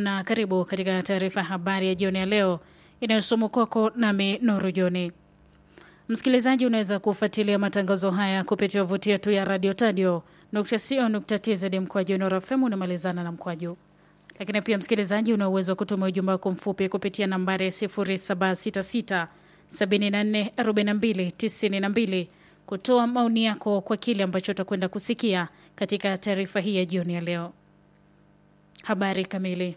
na karibu katika taarifa ya habari ya jioni ya leo inayosomwa kwako nami Nuru Joni. Msikilizaji, unaweza kufuatilia matangazo haya kupitia wavuti yetu ya radio tadio co.tz mkwaju Nuru FM unamalizana na mkwaju. Lakini pia msikilizaji, una uwezo wa kutuma ujumbe wako mfupi kupitia nambari 0766 74 42 92 kutoa maoni yako kwa kile ambacho utakwenda kusikia katika taarifa hii ya jioni ya leo. Habari kamili.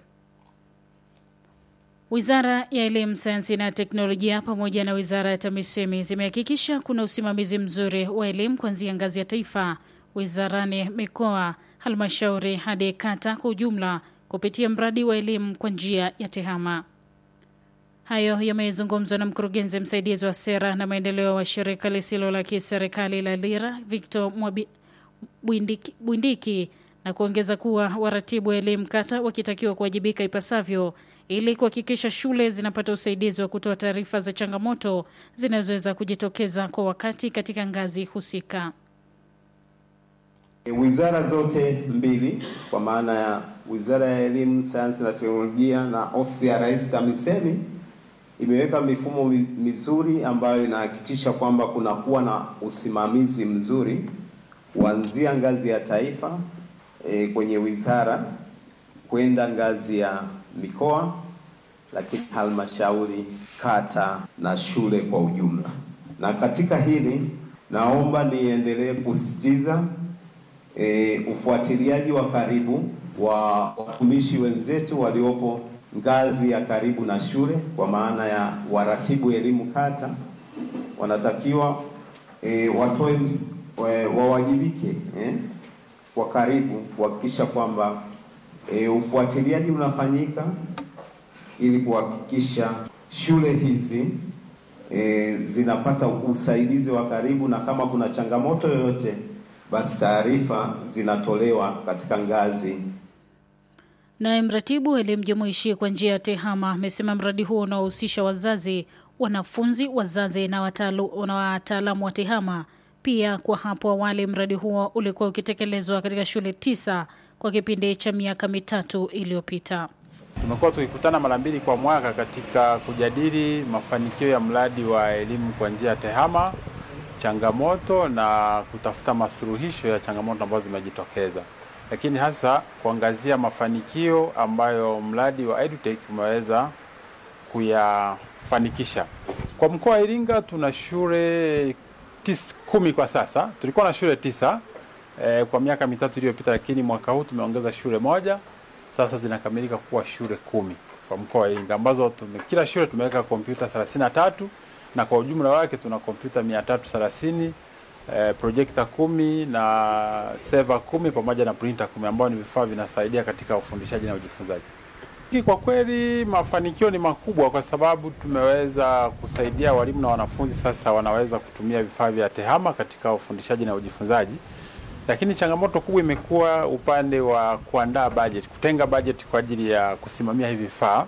Wizara ya Elimu, Sayansi na Teknolojia pamoja na Wizara ya TAMISEMI zimehakikisha kuna usimamizi mzuri wa elimu kuanzia ngazi ya taifa, wizarani, mikoa, halmashauri hadi kata kwa ujumla kupitia mradi wa elimu kwa njia ya TEHAMA. Hayo yamezungumzwa na mkurugenzi msaidizi wa sera na maendeleo wa shirika lisilo la kiserikali la LIRA Victor Mwabi, Bwindiki, Bwindiki na kuongeza kuwa waratibu wa elimu kata wakitakiwa kuwajibika ipasavyo ili kuhakikisha shule zinapata usaidizi wa kutoa taarifa za changamoto zinazoweza kujitokeza kwa wakati katika ngazi husika. Wizara zote mbili kwa maana ya Wizara ya Elimu, Sayansi na Teknolojia na Ofisi ya Rais TAMISEMI imeweka mifumo mizuri ambayo inahakikisha kwamba kunakuwa na usimamizi mzuri kuanzia ngazi ya taifa e, kwenye wizara kwenda ngazi ya mikoa, lakini halmashauri, kata na shule kwa ujumla. Na katika hili naomba niendelee kusisitiza e, ufuatiliaji wa karibu wa watumishi wenzetu waliopo ngazi ya karibu na shule, kwa maana ya waratibu elimu kata, wanatakiwa e, watoe e, wawajibike eh, kwa karibu kuhakikisha kwamba e, ufuatiliaji unafanyika ili kuhakikisha shule hizi e, zinapata usaidizi wa karibu, na kama kuna changamoto yoyote, basi taarifa zinatolewa katika ngazi Naye mratibu wa elimu jumuishi kwa njia ya TEHAMA amesema mradi huo unaohusisha wazazi, wanafunzi, wazazi na wataalamu wa TEHAMA. Pia kwa hapo awali mradi huo ulikuwa ukitekelezwa katika shule tisa kwa kipindi cha miaka mitatu iliyopita. Tumekuwa tukikutana mara mbili kwa mwaka katika kujadili mafanikio ya mradi wa elimu kwa njia ya TEHAMA, changamoto na kutafuta masuluhisho ya changamoto ambazo zimejitokeza lakini hasa kuangazia mafanikio ambayo mradi wa EduTech umeweza kuyafanikisha. Kwa mkoa wa Iringa tuna shule tis, kumi kwa sasa. Tulikuwa na shule tisa eh, kwa miaka mitatu iliyopita, lakini mwaka huu tumeongeza shule moja, sasa zinakamilika kuwa shule kumi kwa mkoa wa Iringa ambazo tume, kila shule tumeweka kompyuta thelathini na tatu na kwa ujumla wake tuna kompyuta mia tatu thelathini Eh, projekta kumi na seva kumi pamoja na printer kumi ambao ni vifaa vinasaidia katika ufundishaji na ujifunzaji. Kwa kweli mafanikio ni makubwa kwa sababu tumeweza kusaidia walimu na wanafunzi sasa wanaweza kutumia vifaa vya TEHAMA katika ufundishaji na ujifunzaji, lakini changamoto kubwa imekuwa upande wa kuandaa bajeti, kutenga bajeti kwa ajili ya kusimamia hivi vifaa.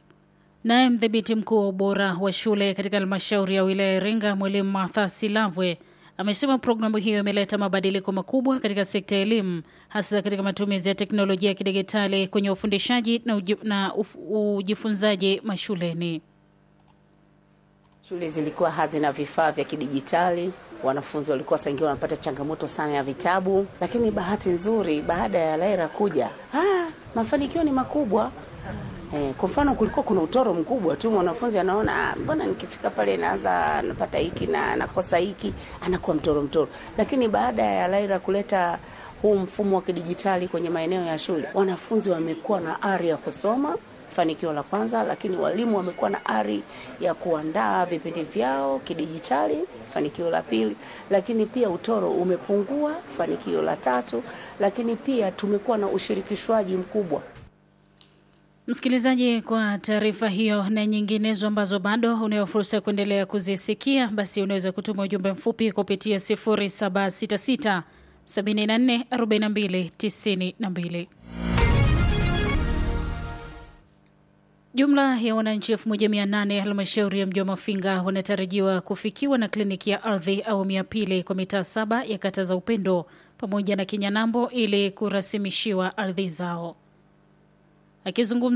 Naye mdhibiti mkuu wa ubora wa shule katika halmashauri ya wilaya ya Iringa, mwalimu Martha Silavwe amesema programu hiyo imeleta mabadiliko makubwa katika sekta ya elimu hasa katika matumizi ya teknolojia ya kidigitali kwenye ufundishaji na, uji, na uf, ujifunzaji mashuleni. Shule zilikuwa hazina vifaa vya kidijitali, wanafunzi walikuwa saingia wanapata changamoto sana ya vitabu, lakini bahati nzuri baada ya LAIRA kuja, ah, mafanikio ni makubwa. Eh, kwa mfano kulikuwa kuna utoro mkubwa tu, mwanafunzi anaona mbona nikifika pale naanza napata hiki na nakosa hiki, anakuwa mtoro mtoro. Lakini baada ya LAIRA kuleta huu mfumo wa kidijitali kwenye maeneo ya shule, wanafunzi wamekuwa na ari ya kusoma, fanikio la kwanza, lakini walimu wamekuwa na ari ya kuandaa vipindi vyao kidijitali, fanikio la pili, lakini pia utoro umepungua, fanikio la tatu, lakini pia tumekuwa na ushirikishwaji mkubwa. Msikilizaji, kwa taarifa hiyo na nyinginezo ambazo bado unayo fursa ya kuendelea kuzisikia, basi unaweza kutuma ujumbe mfupi kupitia 0766 74 42 92. Jumla ya wananchi 1800 halmashauri ya mji wa Mafinga wanatarajiwa kufikiwa na kliniki ya ardhi awamu ya pili kwa mitaa saba ya kata za Upendo pamoja na Kinyanambo ili kurasimishiwa ardhi zao. Akizungumza